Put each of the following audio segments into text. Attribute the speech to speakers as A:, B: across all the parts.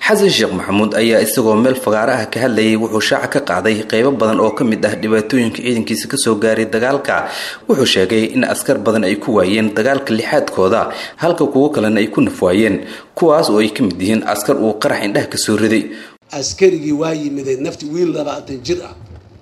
A: xasan sheekh maxamuud ayaa isagoo meel fagaaro ah ka hadlayay wuxuu shaaca ka qaaday qeybo badan oo ka mid ah dhibaatooyinka ciidankiisa kasoo gaaray dagaalka wuxuu sheegay in askar badan ay ku waayeen dagaalka lixaadkooda halka kuwo kalena ay ku nafwaayeen kuwaas oo ay ka mid yihiin askar uu qarax indhaha kasoo riday
B: askarigii waa yimiday nafti wiil labaatan jir ah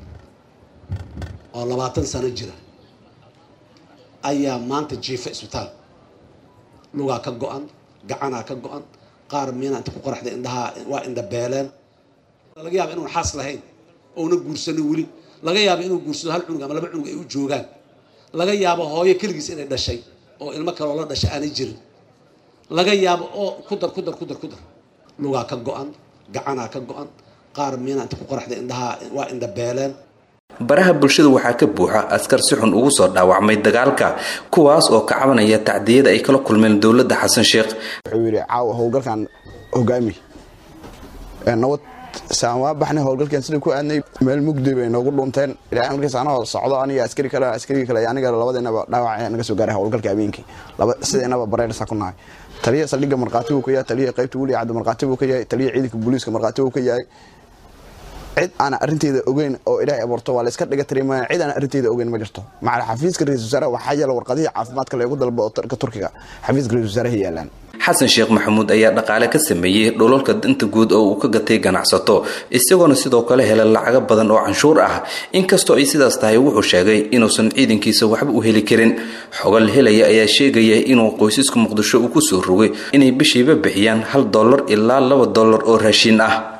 B: oo labaatan sano jira ayaa maanta jiifa isbitaal lugaa ka go-an gacanaa ka go-an qaar miina inta ku qoraxda indhahaa waa indhabeeleen laga yaaba inuun xaas lahayn ouna guursanin weli laga yaaba inuu guursado hal cunug ama laba cunug ay u joogaan laga yaabo hooyo keligiis inay dhashay oo ilmo kaloo la dhashay aanay jirin laga yaabo oo ku dar ku dar ku dar ku dar lugaa ka go-an gacanaa ka go-an qaar miina inta ku qoraxda indhahaa waa indhabeeleen
A: baraha bulshada waxaa ka buuxa askar si xun ugu soo dhaawacmay dagaalka kuwaas oo ka cabanaya tacdiyada ay kala kulmeen dowladda xasan sheekh
C: wuxuu yidhi caawa howlgalkan hogaami nabad saan waa baxnay howlgalkan sida ku aadnay meel mugdi bay noogu dhunteen ilaa markaas anoo socdo aniga askari kale askariga kale aniga labadeenaba dhaawac naga soo gaaray howlgalka habeenkii sideenaba bareersa ku nahay taliya saldhigga markhaati buu ka yahay taliya qaybta weli cadda markhaati buu ka yahay taliya ciidanka booliiska markhaati buu ka yahay cid aan arinteeda ogeyn oo ilaahay abuurto waa layska dhiga tirimaa cid aan arinteeda ogeyn ma jirto macala xafiiska ra-isul wasaaraha waxaa yaala warqadihii caafimaadka leegu dalba oo ka turkiga xafiiska ra-isul wasaaraha yaalaan
A: xasan sheekh maxamuud ayaa dhaqaale ka sameeyey dholalka danta guud oo uu ka gatay ganacsato isagoona sidoo kale helay lacago badan oo canshuur ah inkastoo ay sidaas tahay wuxuu sheegay inuusan ciidankiisa waxba u heli karin xogal helaya ayaa sheegaya inuu qoysaska muqdisho uu kusoo rogay inay bishiiba bixiyaan hal dollar ilaa laba dollar oo raashiin ah